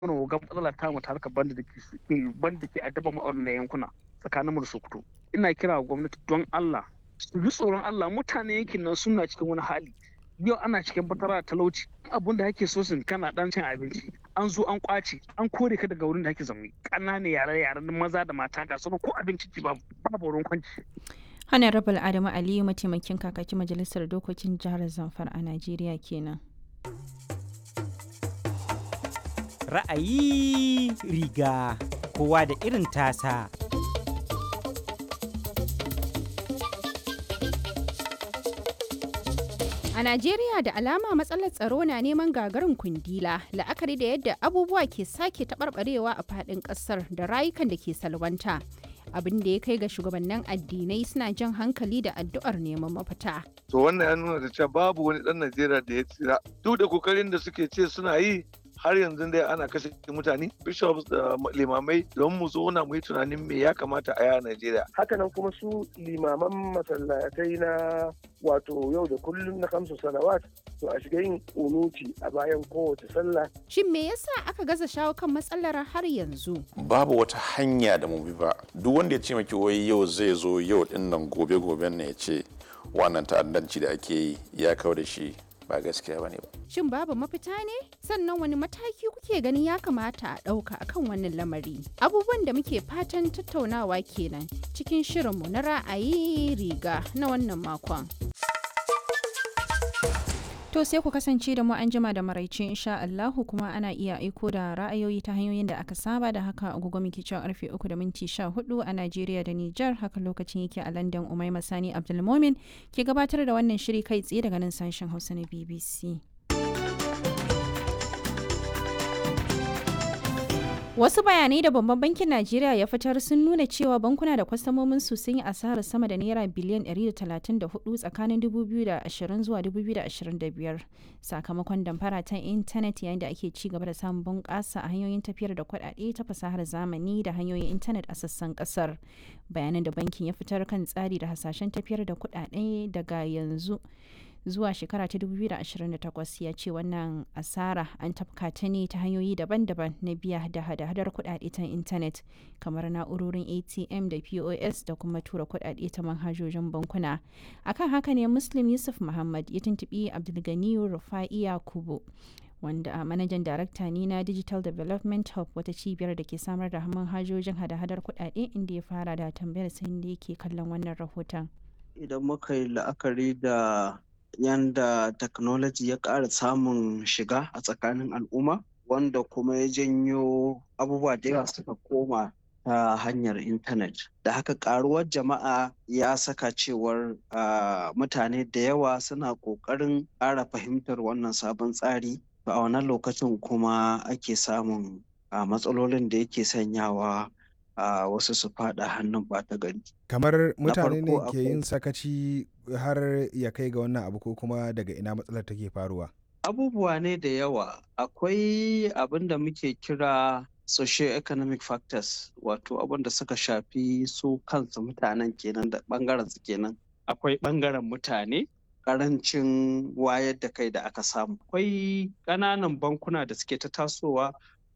mana ga matsala ta mu ta harkar banda da ke banda ke addaba mu na yankuna tsakanin mu da Sokoto ina kira wa gwamnati don Allah su ji tsoron Allah mutane yankin nan suna cikin wani hali yau ana cikin fatara talauci abun da ake so sun kana dan cin abinci an zo an kwace an kore ka daga wurin da ake zaune ƙananan yare yaren maza da mata ga sauran ko abinci ci babu babu wurin kwanci Honorable Adamu Aliyu mataimakin kakakin majalisar dokokin jihar Zamfara a Najeriya kenan. Ra'ayi riga kowa da irin tasa. A Najeriya da alama matsalar tsaro na neman gagarin kundila la'akari da yadda abubuwa ke sake taɓarɓarewa a faɗin ƙasar da rayukan da ke salwanta. Abin da ya kai ga shugabannin addinai suna jan hankali da addu'ar neman mafita. To wannan ya nuna da cewa babu wani ɗan Najeriya da ya tsira. Duk da kokarin da suke ce suna yi har yanzu dai ana kashe mutane bishops da limamai don mu zauna mu yi tunanin me ya kamata a yi a Najeriya. Hakanan kuma su limaman masallatai na wato yau da kullum na kamsu salawat to a shiga yin kunuti a bayan kowace sallah. Shin me yasa aka gaza shawo kan matsalar har yanzu? Babu wata hanya da mu bi ba. Duk wanda ya ce maki wai yau zai zo yau din nan gobe goben ne ya ce wannan ta'addanci da ake yi ya kawo da shi ba gaskiya bane ba. Shin babu mafita ne? Sannan wani mataki kuke ganin ya kamata a ɗauka akan wannan lamari? Abubuwan da muke fatan tattaunawa kenan cikin shirinmu na ra'ayi riga na wannan makon. To sai ku kasance da mu an jima da maraice insha Allahu kuma ana iya aiko da ra'ayoyi ta hanyoyin da aka saba da haka agogo muke cewa karfe 3 da minti 14 a Najeriya da Nijar haka lokacin yake a London Umaima Sani Abdulmomin ke gabatar da wannan shiri kai tsaye daga nan sashen Hausa na BBC. Wasu bayanai da Babban Bankin Najeriya ya fitar sun nuna cewa bankuna da kwastamomin su sun yi asarar sama da naira biliyan 134 tsakanin 2020 zuwa 2025 sakamakon damfara ta intanet yayin da ake ci gaba da samun bunƙasa a hanyoyin tafiyar da kuɗaɗe ta fasahar zamani da hanyoyin intanet a sassan ƙasar. Bayanan da bankin ya fitar kan tsari da hasashen tafiyar da kuɗaɗe daga yanzu. zuwa shekara ta 2028 ya ce wannan asara an tafka ta ne ta hanyoyi daban-daban na biya da hada-hadar kudade ta intanet kamar na'urorin atm da pos da kuma tura kudade ta manhajojin bankuna akan haka ne muslim yusuf muhammad ya tuntubi abdulganiyu rufa'iya kubo wanda a manajan darakta ne na digital development hub wata cibiyar da ke samar da manhajojin hada-hadar kudade inda ya fara da tambayar sai da yake kallon wannan rahoton idan muka yi la'akari da yanda technology ya ƙara samun shiga a tsakanin al'umma wanda kuma ya janyo abubuwa da yawa suka koma ta hanyar intanet da haka karuwar jama'a ya saka cewar mutane da yawa suna ƙoƙarin ƙara fahimtar wannan sabon tsari a wannan lokacin kuma ake samun matsalolin da yake sanyawa a uh, wasu su fada hannun bata gari. Kamar mutane ne ke yin sakaci har ya kai ga wannan abu ko kuma daga ina matsalar take faruwa? Abubuwa ne da yawa. Akwai abin da muke kira socio-economic factors wato abin da suka shafi su kansu mutanen kenan da bangaren su kenan. Akwai bangaren mutane karancin wayar da kai da aka samu. Akwai ƙananan bankuna da suke ta tasowa